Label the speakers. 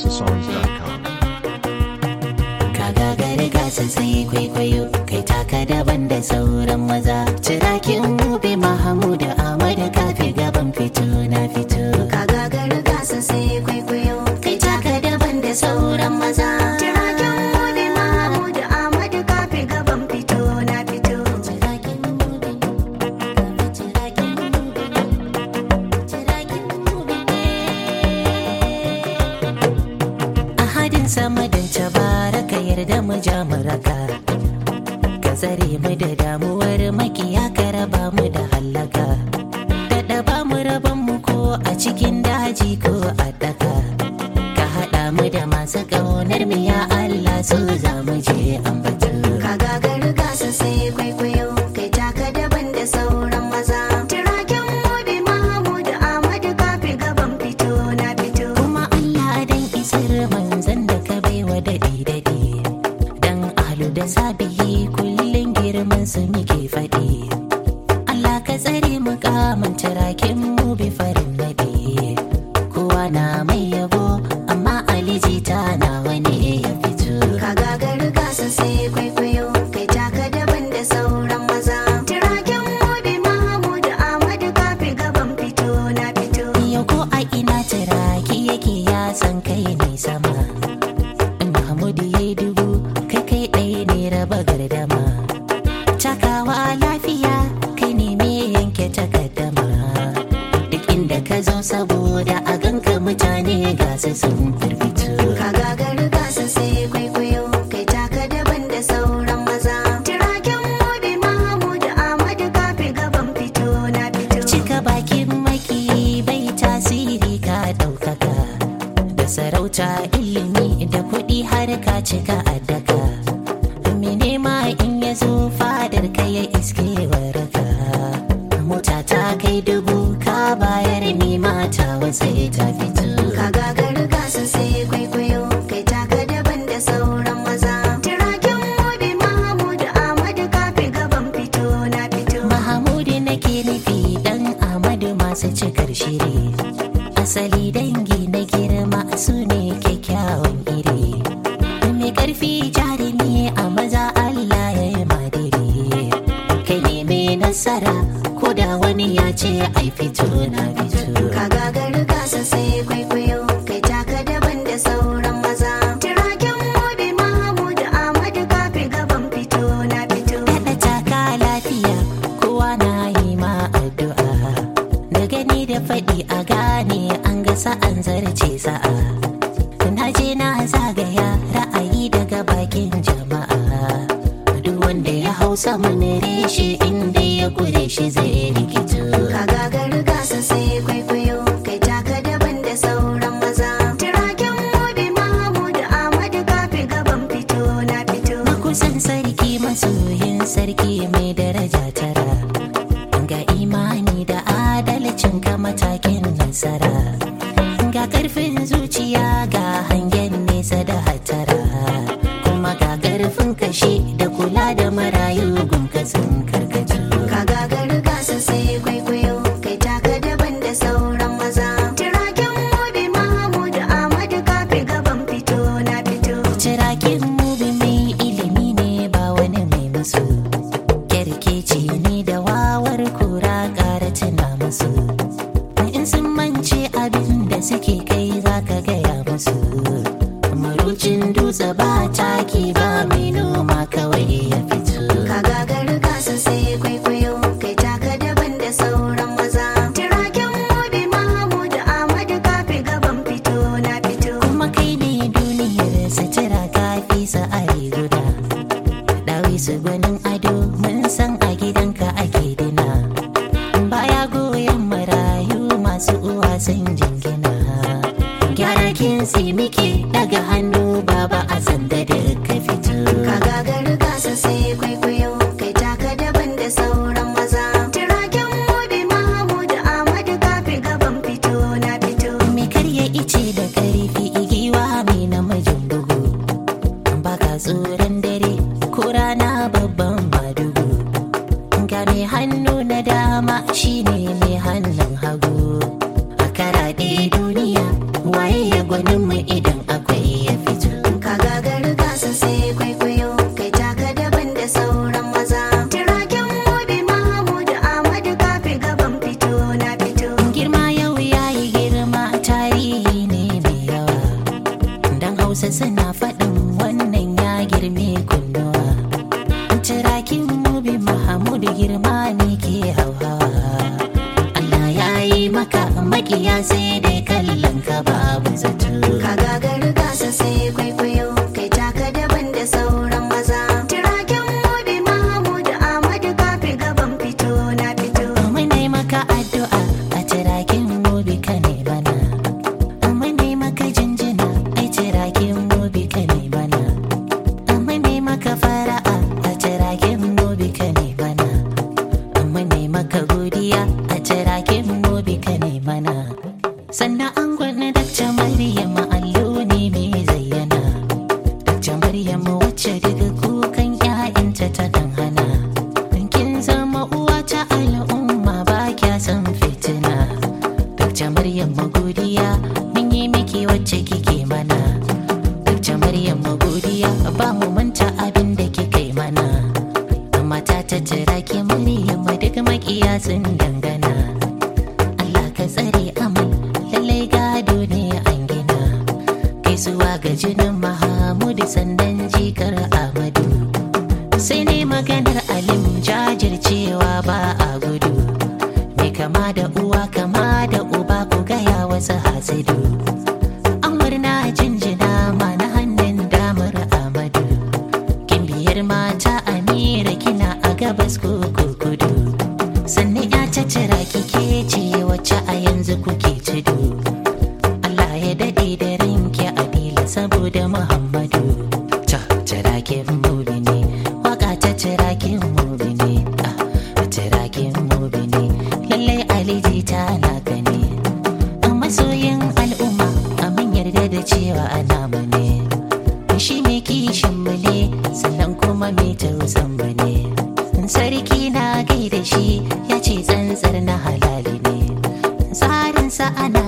Speaker 1: houseofsongs.com.
Speaker 2: ka gagari gasa sai kwaikwayo kai taka daban da sauran maza cirakin mube mahamudu amadu kafe gaban fito na fito ka gagari gasa sai kwaikwayo kai taka daban da sauran maza cirakin mube mahamudu amadu kafe gaban fito na fito cirakin mube cirakin mube cirakin mube ahadin sama da tabaraka yarda mu ja mu raka ka tsare mu da damuwar makiya ka raba mu da hallaka daɗa ba mu raban mu ko a cikin daji ko a daka ka haɗa mu da masu ƙaunar mu ya Allah su za mu je ambatu ka gagaru gasa sai kwaikwayo kai taka daban da sauran maza tiraken mu bi Mahmud Ahmad kafi gaban fito na fito kuma Allah dan isar manzan da ka baiwa daɗi daɗi dan ahlu da sabihi kullum girman su muke faɗi Allah ka tsare mu kamun tirakin mu bi farin naɗi kowa na mai yabo amma aliji ta nawa ne ya fito ka gagaru gasa sai kwaikwayo kai taka daban da sauran maza tiraken mu bi Mahmud Ahmad kafi gaban fito na fito yau ko a ina tiraki yake ya san kai ne sama Mahmudu ya yi dubu kai kai ɗaya ne raba gardama takawa lafiya kai ne me yanke takaddama duk inda ka zo saboda a ganka mutane gasa sun firfito ka gagaru gasa sai kwaikwayo kai taka daban da sauran maza tiraken mobi mahmud ahmad kafi gaban fito na fito cika bakin maki bai tasiri ka ɗaukaka da sarauta ilimi da kuɗi har ka cika addaka me nema in ya zo fadar ka ya iske waraka mota ta kai dubu ka bayar ni mata wasai ta fito ka gagaru gasa sai kwaikwayo kai taka daban da sauran maza tiraken mobi mahmud ahmad kafi gaban fito na fito mahamudu nake nufi dan ahmadu masu cikar shiri asali dangi na girma su ne kyakkyawan iri mai karfi jarumi a maza Allah ya yi madiri kai ne mai nasara ko da wani ya ce ai fito na fito ka gagaru gasa sai kwaikwayo kai taka daban da sauran maza tiraken mobi mahmud ahmad kafi gaban fito na fito daɗa taka lafiya kowa na yi ma addu'a da gani da faɗi a gane an ga sa'an zarce sa'a na je na zagaya ra'ayi daga bakin jama'a duk wanda ya hau saman reshe inda ya kure shi zai rikito ka gagaru gasa sai kwaikwayo kai taka daban da sauran maza tiraken mobi mahmud ahmad kafi gaban fito na fito makusan sarki masoyin sarki mai daraja tara ga imani da adalcin ka matakin nasara ga karfin zuciya ga hangen nesa da hatara kuma ga karfin kashi da kula da marayu gunka sun karkatu ka gagaru gasa sai kwaikwayo kai taka daban da sauran maza tiraken mobi mahmud ahmad kafi gaban fito na fito tiraken mobi mai ilimi ne ba wani mai musu kyarkeci ne da wawar kura ƙara tuna musu in sun mance abin da suke kai za ka gaya musu marucin dutse ba taki ba mai noma kawai ya fito ka gagaru gasa sai kwaikwayo kai taka daban da sauran maza tiraken mobi mahmud ahmad kafi gaban fito na fito kuma kai ne duniyar sutura kafi sa'ari guda dawi su gwanin ado mun san a gidanka ake dina baya goyon marayu masu uwa sun jingina gyara kinsi muke daga hannu baba a sanda da ka fito ka gagaru gasa sai kwaikwayo kai taka daban da sauran maza tiraken mobi mahmud ahmad kafi gaban fito na fito me karya ice da karfi igiwa mai namijin bugu baka tsoron dare ko rana babban madugu ga mai hannu na dama shine mai hannun hagu a karaɗe duniya waye ya gwanin mu idan a makiya sai dai kallon ka babu zato
Speaker 1: Ka gagari gasa sai kwaikwayo kai taka daban da sauran maza. Tiraken mobi Mahmud Ahmad kafi gaban fito na fito.
Speaker 2: Muna maka addu'a a tirakin mobi ka ne bana. Muna maka jinjina a tirakin mobi ka ne bana. Muna maka fara'a a tirakin mobi ka ne bana. Muna maka godiya a tirakin mobi ka ne bana. Sannan an gwana dakta Maryam allo ne mai zayyana. Dakta Maryam wacce daga kukan 'ya'yanta ta dan hana. Kin zama uwa ta al'umma ba kya san fitina. Dakta Maryam godiya mun yi miki wacce kike mana. Dakta Maryam godiya ba mu manta abin da kike mana. Mata ta jira ki Maryam duk makiya sun dangana. Allah ka tsare amal lallai gado ne an gina. Gaisuwa ga jinin Mahamudu sandan jikar Ahmadu. sai ne maganar alim jajircewa ba a gudu mai kama da uwa kama da uba ku gaya wasu hasidu an murna jinjina ma na hannun damar amadu kin biyar mata amira kina a gabas ko kudu sannan ya cacira kike ce wacce a yanzu kuke tudu Allah ya daɗe da rinki adila saboda Muhammadu. Ta tirakin mubi ne, waka ta tirakin mubi ne, ah, tirakin mubi ne, lallai aliji ta naka ne. A masoyin al'umma, a mun yarda da cewa ana mu ne. Shi mai kishin mu ne, sannan kuma mai tausan mu ne. Sarki na gaida shi, ya ce tsantsar na halali ne. Tsarinsa ana